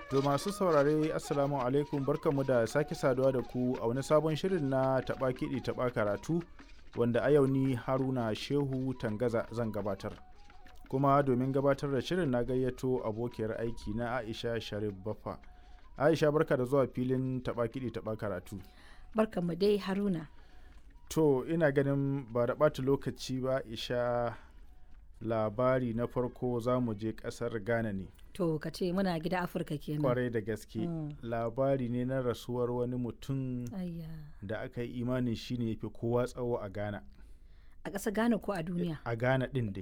To masu saurare Assalamu alaikum barkanmu da sake saduwa da ku a wani sabon shirin na taɓa kiɗi taɓa karatu wanda a yau ni Haruna Shehu Tangaza zan gabatar. Kuma domin gabatar da shirin na gayyato abokiyar aiki na Aisha Sharif Baffa. Aisha barka da zuwa filin taɓa kiɗi taɓa karatu. Barkanmu dai Haruna. To ina ganin ba da ɓata lokaci ba Aisha labari na farko za mu je ƙasar Ghana ne. To ka ce muna gida Afirka kenan. kwarai da gaske labari ne na rasuwar wani mutum Ayya. da aka yi imanin shi ne fi kowa tsawo a ghana A ƙasar Ghana ko a duniya? a ghana din dai